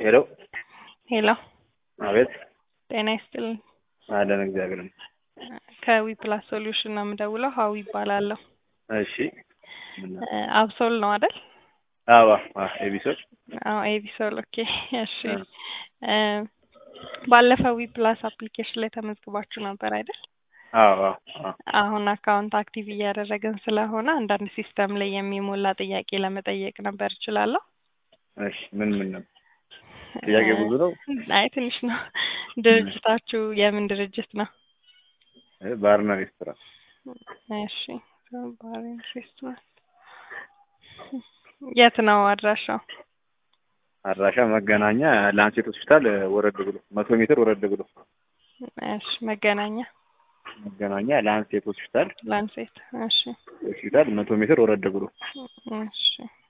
ሄሎ ሄሎ አቤት ጤና ይስጥልኝ። አለን እግዚአብሔር ይመስገን። ከዊ ፕላስ ሶሉሽን ነው የምደውለው። ሀዊ ይባላለሁ። እሺ ምን ነው? እ አብሶል ነው አይደል? አዎ አዎ ኤቢሶድ አዎ ኤቢሶል። ኦኬ እሺ። እ እ ባለፈው ዊ ፕላስ አፕሊኬሽን ላይ ተመዝግባችሁ ነበር አይደል? አዎ አዎ አዎ አሁን አካውንት አክቲቭ እያደረግን ስለሆነ አንዳንድ ሲስተም ላይ የሚሞላ ጥያቄ ለመጠየቅ ነበር እችላለሁ? እሺ ምን ምን ነው? ጥያቄ ብዙ ነው። አይ ትንሽ ነው። ድርጅታችሁ የምን ድርጅት ነው? እ ባርና ሬስቶራንት እሺ ባር ኤንድ ሬስቶራንት የት ነው አድራሻው? አድራሻ መገናኛ ላንሴት ሆስፒታል ወረድ ብሎ መቶ ሜትር ወረድ ብሎ እሺ መገናኛ መገናኛ ላንሴት ሆስፒታል ላንሴት። እሺ ሆስፒታል መቶ ሜትር ወረድ ብሎ እሺ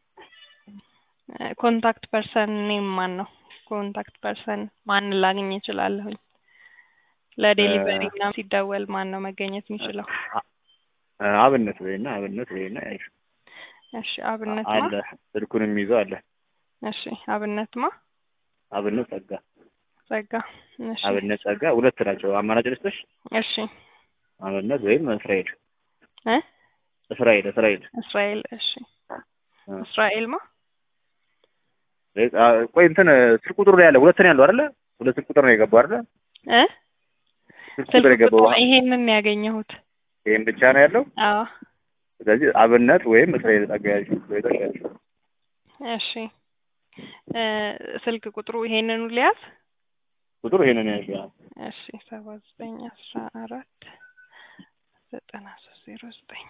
ኮንታክት ፐርሰን ኔም ማን ነው? ኮንታክት ፐርሰን ማንን ላገኝ እችላለሁኝ? ለዴሊቨሪ ምናምን ሲደወል ማን ነው መገኘት የሚችለው? አ- አብነት በይና አብነት በይና ያይሽ እሺ አብነት ማ አለ ስልኩንም ይዘው አለ እሺ አብነት ማ አብነት ጸጋ ጸጋ እሺ አብነት ጸጋ ሁለት ናቸው። አማራጭ ልስጥሽ? እሺ አብነት ወይም እስራኤል እ እስራኤል እስራኤል እስራኤል እሺ እ እስራኤል ማ እ አ- ቆይ እንትን ስልክ ቁጥሩ ላይ ያለ ሁለት ነው ያለው አይደለ? ሁለት ስልክ ቁጥር ነው የገባው አይደለ? እ ስልክ ቁጥር ስልክ የገባው ቁጥር ይሄንን ያገኘሁት። ይሄን ብቻ ነው ያለው። አዎ ስለዚህ አብነት ወይም እስራኤል ጸጋ ያልሽ ወይቶሽ ያልሽ እሺ እ ስልክ ቁጥሩ ይሄንኑ ሊያዝ ቁጥሩ ይሄንን ያልሽ እሺ ሰባ ዘጠኝ አስራ አራት ዘጠና ሶስት ዜሮ ዘጠኝ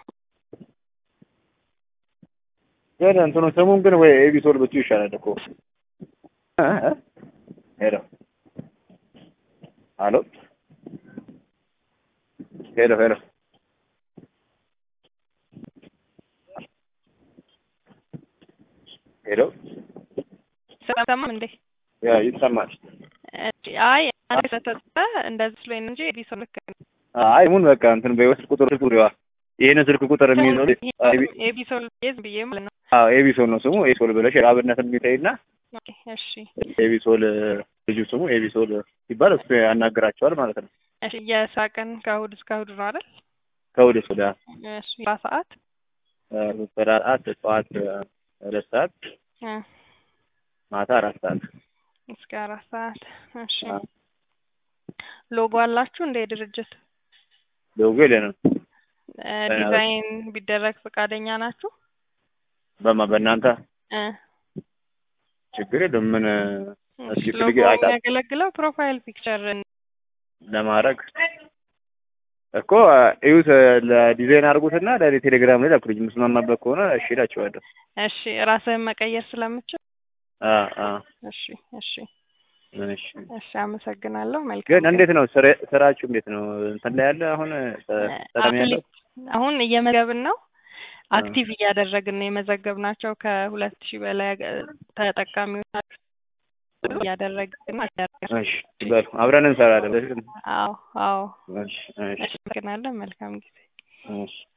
ግን እንትኑ ስሙን ግን ወይ ኤቢሶል ብትዩ ይሻላል እኮ እ እ ሄሎ አሎ ሄሎ ሄሎ ሄሎ ሰማም እንዴ? ያ ይሰማል። እሺ አይ አንድ ስለተጠ እንደዚህ ስለኝ እንጂ ኤቢሶል ልክ ነው። አይ ሙን በቃ እንትን በይወስድ ቁጥር ስልክ ቁጥር ይሄንን ስልክ ቁጥር የሚይዘው ኤቢሶል ቤዝ ብዬ ማለት ነው። አዎ ኤቢሶል ነው ስሙ። ኤቢሶል ብለሽ አብነት የሚጠይና ኦኬ እሺ ኤቢሶል ልጁ ስሙ ኤቢሶል ሲባል እሱ ያናግራቸዋል ማለት ነው። እሺ የስራ ቀን ከእሑድ እስከ እሑድ ነው አይደል? ከወደ ሶዳ እሺ ስራ ሰዓት ሰዓት ጠዋት ሁለት ሰዓት እ ማታ አራት ሰዓት እስከ አራት ሰዓት እሺ አዎ። ሎጎ አላችሁ እንደ ድርጅት ሎጎ የለንም። እ ዲዛይን ቢደረግ ፈቃደኛ ናችሁ? በማ በእናንተ እ ችግር የለም። ምን እስኪ ሎጎ ፍልግ አይታ የሚያገለግለው ፕሮፋይል ፒክቸር ለማድረግ እኮ እዩት፣ ለዲዛይን አድርጉትና ለቴሌግራም ላይ ላኩልኝ። የምስማማበት ከሆነ እሺ እላቸዋለሁ። እሺ ራስህን መቀየር ስለምችል አ አ እሺ እሺ እሺ እሺ አመሰግናለሁ። መልካም ግን እንዴት ነው ስራ- ስራችሁ? እንዴት ነው እንትን ላይ ያለ አሁን ሰላም ያለው አፕሊ- አሁን እየመዘገብን ነው። አክቲቭ እያደረግን ነው የመዘገብናቸው ከሁለት ሺህ በላይ አገ- ተጠቃሚዎች እያደረግን ነው። እሺ በሉ አብረን እንሰራለን። አዎ አዎ እሺ እሺ አመሰግናለሁ። መልካም ጊዜ እሺ